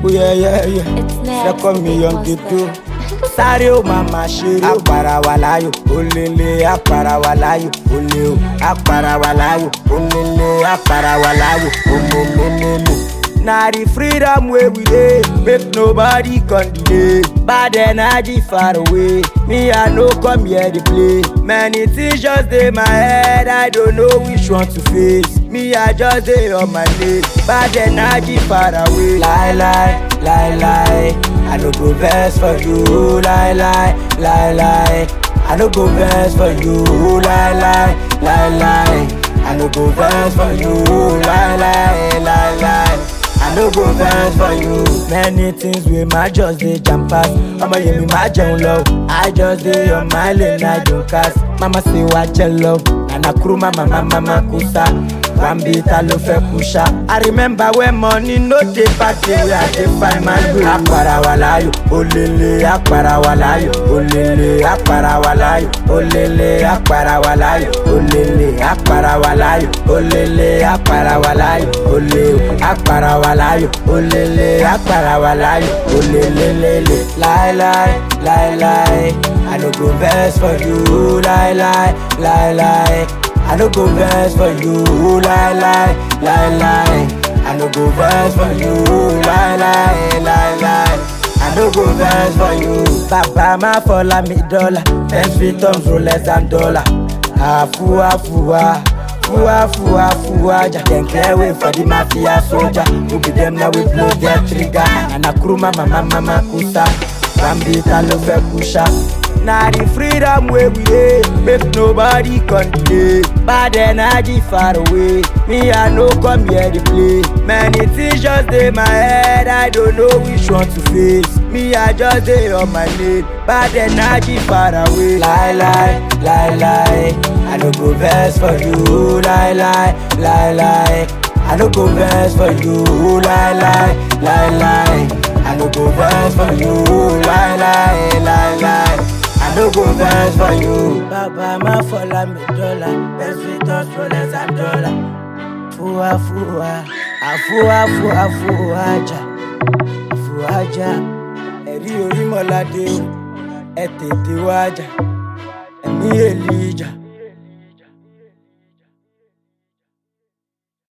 Oh yeah, yeah, yeah. It's next. Second million Big ghetto. Monster. Sáré ó máa ma ṣeré. Àpàrà wà láyò, olèlè àpàrà wà láyò, olè o. Àpàrà wà láyò, olèlè àpàrà wà láyò, olèlèlèlè. Na the freedom wey we dey, make nobody come delay. Bad energy far away, me I no come here dey play. Many things just dey my head, I don't know which one to face. Me I just dey on my lane, bad energy far away. Lie lie, lie lie, I no go vex for you. Lie lie, lie lie, I no go vex for you. Lie lie, lie lie, I no go vex for you. Lie lie, lie lie. I no go vex for you. Many things wey my just dey jam pass. Ọmọ yẹn mi máa jẹun lọ. I just dey on my lane, I don cast. Mama say wá jẹ lọ. Nana kúrú mama mama ma kú sá. Wambi ta ló fẹ́ kú ṣá. I remember when money no dey party wey I dey find my way. Àpàrà wà láyò, olèlè àpàrà wà láyò, olèlè àpàrà wà láyò, olèlè àpàrà wà láyò, olèlè àpàrà wà láyò, olèlè àpàrà wà láyò, olè o àpàrà wà láyò, olèlè àpàrà wà láyò, olèlèlèlè. Láíláí, láíláí, I no go vex for you, láíláí, láíláí. I no go vex for you, lie lie, lie lie. I no go vex for you, lie lie, lie lie. I no go vex for you. Bàbá máa fọlá mi dọ́là, ten feet tons rolex and dollar. Àfúwá fúwá, fúwá fúwá fúwá jà. Dem clear way for the mafia soldier. Who be dem now we blow their trigger. Nana kuru mama mama ma kusa. Bambi ta ló fẹ́ kú ṣá. Na the freedom wey we dey, make nobody come delay. Bad energy far away, me I no come here dey play. Many things just dey my head, I don't know which one to face. Me I just dey on my lane, bad energy far away. Lie lie, lie lie, I no go vex for you. Lie lie, lie lie, I no go vex for you. Lie lie, lie lie, I no go vex for you. Lie lie, lie lie. I no go vex for you. Bàbá má fọlá mi dọ́là, best fit us rollers and dollar. Fúwa fúwa, àfúwa fúwa fúwa jà, fúwa jà. Ẹ̀rí orí mọ́ládé o, ẹ tètè wá jà, ẹ̀mí èlì ìjà.